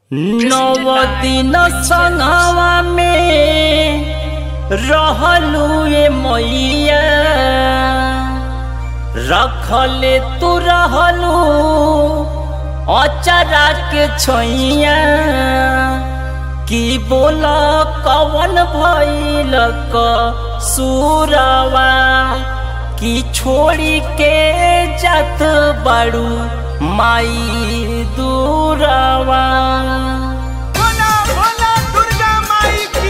नव दिन संगवा में रहलू ए मैया रखले तू रहलू अचरा के छैया की बोल कवन भइल क सुरवा की छोड़ी के जात बाड़ू माई दूरवा भोला भोला दुर्गा माई की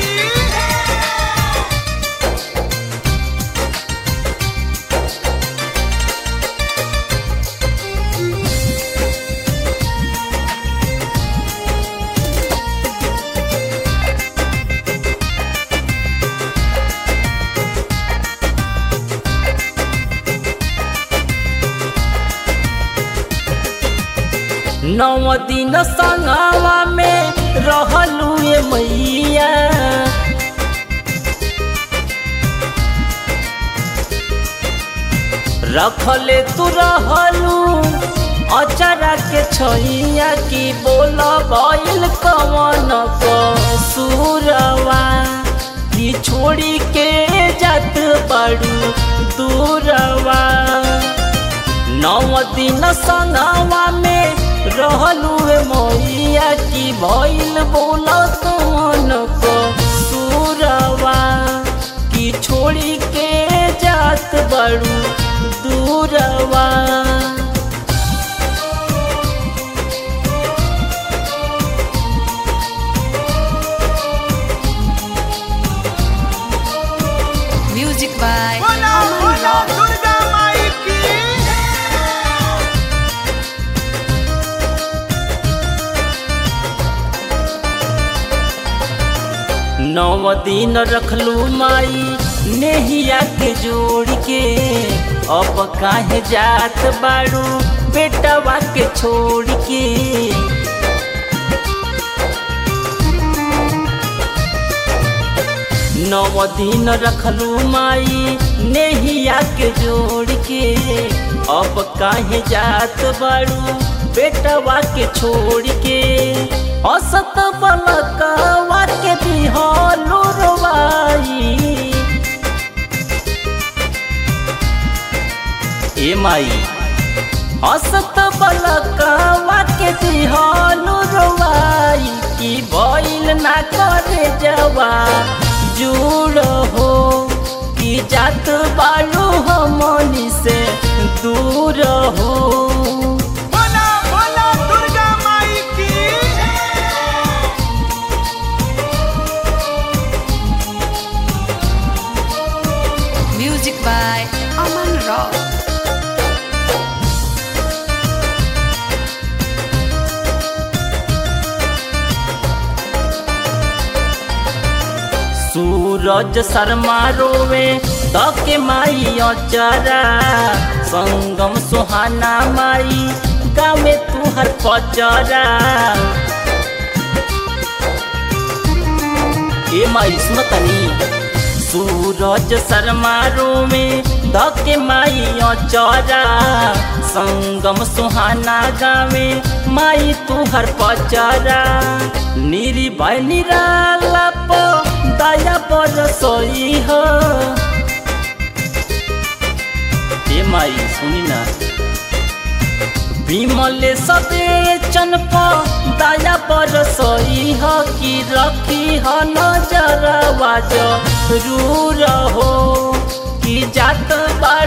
नौ दिन संगवा में रहलू ए मैया रखले तू रहलू अचरा के छैया की बोल गइल कवन सुरवा की छोड़ी के जात बड़ू दूरवा नौ दिन संगवा में रहलू ए मैया की भइल बोल कवन को सुरवा की छोड़ी के जात बड़ू दूरवा Music by Bhola Aman Bhola Rock. Durga माई की नौ दिन रखलू माई नेहिया के जोड़ के अब काहे जात बाड़ू बेटवा के छोड़ के नौ दिन रखलू माई नेहिया के जोड़ के अब काहे जात बाड़ू बेटवा के छोड़ के असत बलकवा के दिहलू रवाई ए माई असत बलकवा के दिहलू रवाई की भइल ना करे जवा जुड़ हो कि जात बालू हमनी से दूर हो भोला भोला दुर्गा माई की Music by Aman Rock. सूरज शर्मा रोवे तके माई अचरा संगम सुहाना माई गावे तुहर पचरा ए माई सुनतनी सूरज शर्मा रोवे धके माई अचरा संगम सुहाना गावे माई तुहर पचरा निरी भाई निराला प दया बरसई हो ए माई सुनी ना विमले सदे चनप दया बरसई ह कि रखी ह नजर वाज रू रहो कि जात बाड़